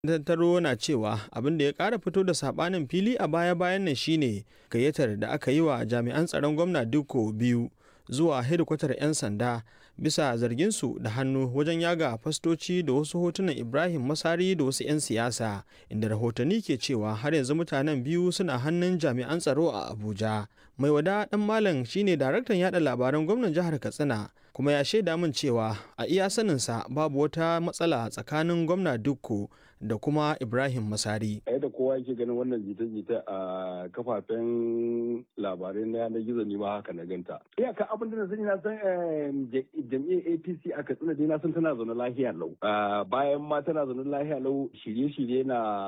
tattaro na cewa abin da ya ƙara fito da saɓanin fili a baya-bayan nan shine gayyatar da aka yi wa jami'an tsaron gwamna Dikko biyu zuwa hedikwatar 'yan sanda bisa zarginsu da hannu wajen yaga fastoci da wasu hotunan Ibrahim Masari da wasu 'yan siyasa inda rahotanni ke cewa har yanzu mutanen biyu suna hannun jami'an tsaro a Abuja. Mai wada ɗan malam shine daraktan yada labaran gwamnan jihar Katsina kuma ya shaida min cewa a iya saninsa babu wata matsala tsakanin gwamna Dukko da kuma Ibrahim Masari. A yadda kowa yake ganin wannan jita-jita a kafafen labarai na yanar gizo ne ma haka na ganta. Iyaka abin da na sani na san jam'iyyar APC a Katsina dai na san tana zaune lahiya lau. Bayan ma tana zaune lahiya lau shirye-shirye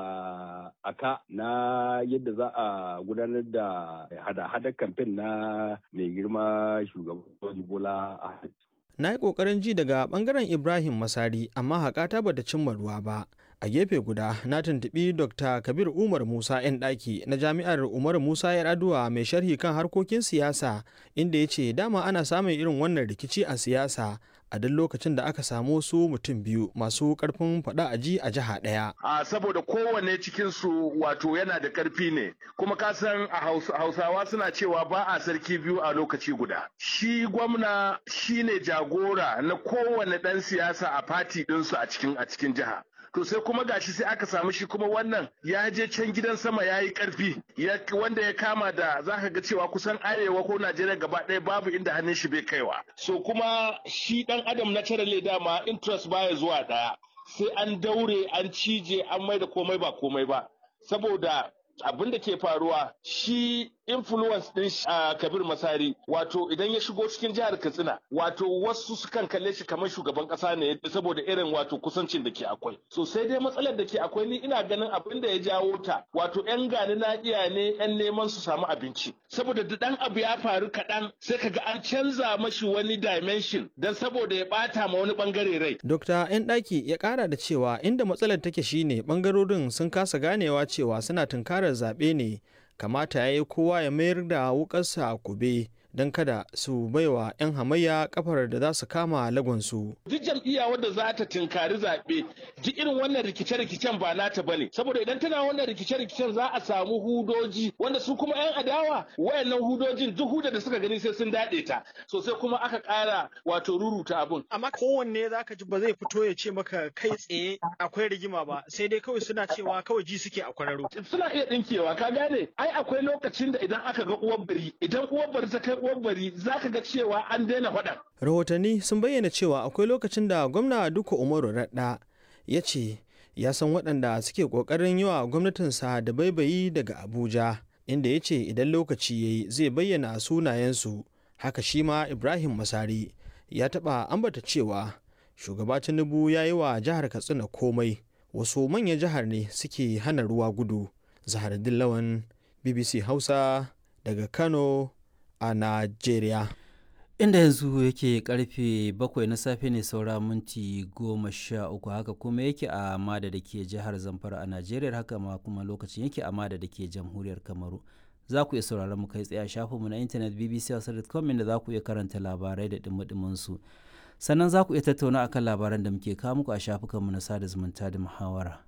na aka na yadda za a gudanar da hada-hadar kamfen na mai girma shugaban Bola Ahmed. Na yi ƙoƙarin ji daga ɓangaren Ibrahim Masari amma haƙata bata cimma ruwa ba. a gefe guda na tuntuɓi dr kabir umar musa 'yan ɗaki na jami'ar umar musa yar'adua mai sharhi kan harkokin siyasa inda ya ce dama ana samun irin wannan rikici a siyasa a duk lokacin da aka samu su mutum biyu masu karfin faɗa a ji a jiha ɗaya. A saboda kowanne cikin su wato yana da karfi ne kuma ka san a Hausawa suna cewa ba a sarki biyu a lokaci guda. Shi gwamna shine jagora na kowane ɗan siyasa a fati ɗinsu a cikin a cikin jiha. to sai kuma gashi sai aka samu shi kuma wannan ya je can gidan sama ya yi karfi wanda ya kama da za ka ga cewa kusan arewa ko najeriya gaba ɗaya babu inda hannun shi bai kaiwa so kuma shi ɗan adam na cire dama interest baya zuwa ɗaya sai an daure an cije an mai da komai ba komai ba saboda abin da ke faruwa shi influence din uh, kabir masari wato idan ya shigo cikin jihar katsina wato wasu sukan kalle shi kamar shugaban kasa ne saboda irin wato kusancin da ke akwai so sai dai matsalar da ke akwai ni ina ganin abin da ya jawo ta wato yan gani na iya ne yan neman su samu abinci saboda da dan abu ya faru kaɗan sai kaga an canza mashi wani dimension dan saboda ya bata ma wani bangare rai Dr. yan ɗaki ya ƙara da cewa inda matsalar take shine bangarorin sun kasa ganewa cewa suna tunkarar zaɓe ne kamata ya yi kowa ya mayar da wukarsa a kube don kada su baiwa 'yan hamayya kafar da za su kama lagonsu. Duk jam'iyya wadda za ta tinkari zaɓe duk irin wannan rikice-rikicen ba nata ba ne. Saboda idan tana wannan rikice-rikicen za a samu hudoji wanda su kuma 'yan adawa wayannan hudojin duk huda da suka gani sai sun daɗe ta. So sai kuma aka ƙara wato ruruta abun. Amma kowanne za ka ji ba zai fito ya ce maka kai tsaye akwai rigima ba sai dai kawai suna cewa kawai ji suke a kwararo. Suna iya ɗinkewa ka gane ai akwai lokacin da idan aka ga uwar bari idan uwar bari ta kai bari za ka ga cewa an daina faɗa. Rahotanni sun bayyana cewa akwai lokacin da gwamna Duka Umaru Radda ya ce ya san waɗanda suke ƙoƙarin yi wa gwamnatinsa da baibayi daga Abuja, inda ya ce idan lokaci ya yi zai bayyana sunayensu. Haka shi ma Ibrahim Masari ya taɓa ambata cewa shugaba Tinubu ya yi wa jihar Katsina komai, wasu manyan jihar ne suke hana ruwa gudu. Zahar Dillawan, BBC Hausa daga Kano, a Najeriya. Inda yanzu yake karfe bakwai na safe ne saura minti goma sha uku haka kuma yake a Mada da ke jihar Zamfara a Najeriya haka ma kuma lokacin yake a Mada da ke jamhuriyar Kamaru. Za ku iya sauraron mu kai tsaye a shafinmu na intanet bbc.com inda za ku iya karanta labarai da dumudumin su. Sannan za ku iya tattauna akan labaran da muke kawo muku a shafukanmu na sada zumunta da muhawara.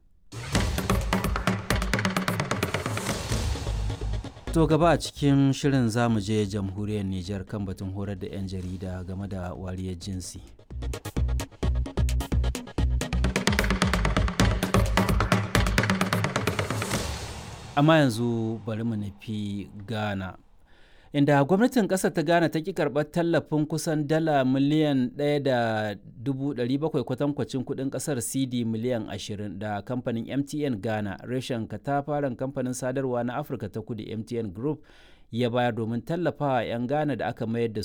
To gaba a cikin shirin zamu je jamhuriyar Nijar kan batun horar da 'yan jarida game da wariyar jinsi. Amma yanzu bari mu nufi Ghana. Inda gwamnatin ƙasar ta Ghana ta ki karɓar tallafin kusan dala miliyan 1.700 kwatankwacin kuɗin ƙasar CD miliyan 20 da kamfanin MTN Ghana reshen katafaren kamfanin sadarwa na Afirka ta kudu MTN Group ya bayar domin tallafawa 'yan Ghana da aka mayar da